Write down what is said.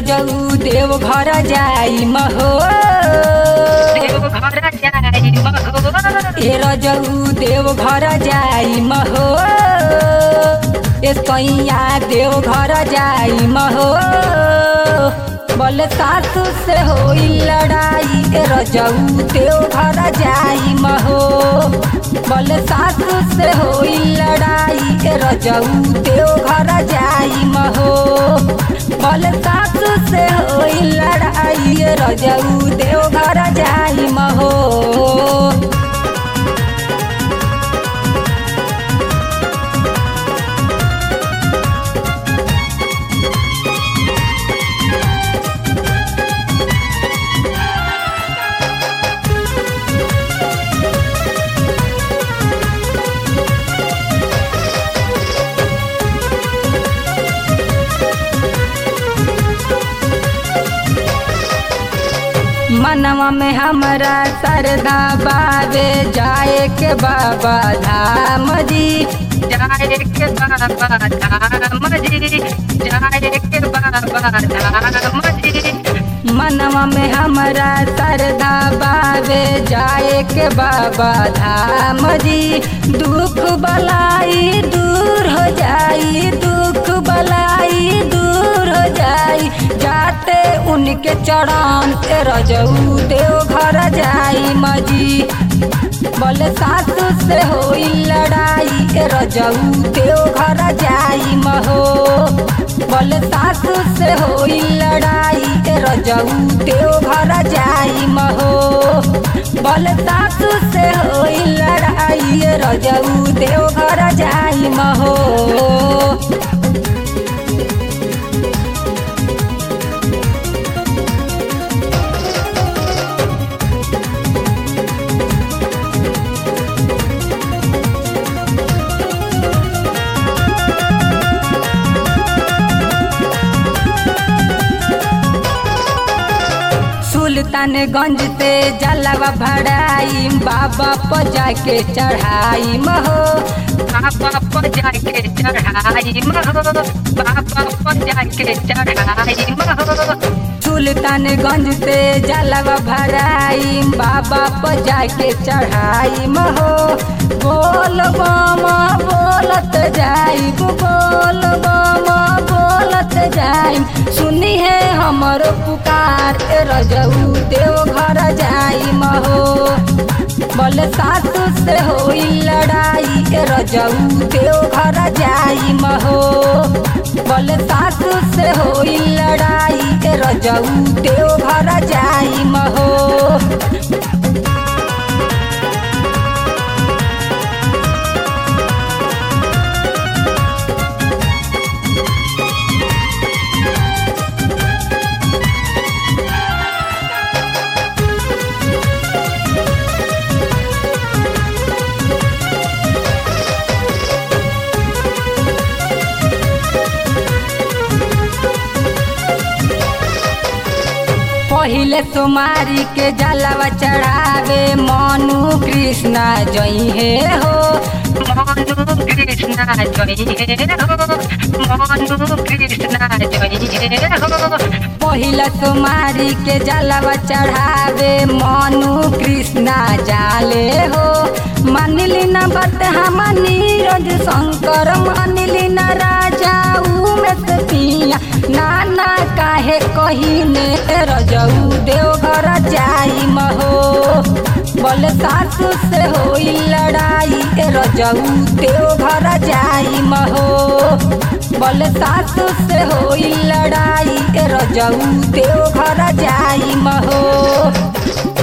रजऊ देव घर जाई महो देव घर जाई महो ए रजऊ देव घर जाई महो ए कैया देव घर जाई महो बल सासु से होई लड़ाई ए रजऊ देव घर जाई महो बल सासु से होई लड़ाई ए रजऊ देव घर जाई महो बल सासु से होई लड़ाई ए रजऊ देव घर जाई महो मनवा में हमरा सरदा बाबे जाए के बाबा धाम जी जाए के बाबा धाम जी जाए के बाबा धाम जी मनवा में हमरा सरदा बाबे जाए के बाबा धाम जी दुख बलाई दूर हो जाई दुख बलाई दूर हो जाई जाते उनके चरण ए रजऊ देव घर जाई मजी बल सासु से होई लड़ाई ए रजऊ देव घर जाई महो बल सासु से होई लड़ाई ए रजऊ देव घर जाई महो बल सासु से होई लड़ाई ए रजऊ देव घर जाई महो सुल्तानगंज से जलवा भराई बाबा पर जाके चढ़ाई महो बाबा पर जाके चढ़ाई महो बाबा पर जाके चढ़ाई महो सुल्तानगंज से जलवा भराई बाबा पर जाके चढ़ाई महो बोल बामा बोलत जाई बोल बामा बोलत जाई सुनी है हमर पुकार ए रजऊ देव घर जाई महो बल सासु से होई लड़ाई ए रजऊ देव घर जाई महो बल सासु से होई लड़ाई ए रजऊ देव घर जाई महो पहिले सोमारी के जलवा चढ़ावे मनु कृष्णा जई हे हो मनु कृष्णा जय हो मनु कृष्णा जय हो पहिला सोमारी के जलवा चढ़ावे मनु कृष्णा जाले हो मानिली न बात हम नीरज शंकर मानिली न राजा उमेश पिया नाना काहे कहीने रजऊ देव घर जाई महो बल सासु से होई लड़ाई ए रजऊ देव घर जाई महो बल सासु से होई लड़ाई ए रजऊ देव घर जाई महो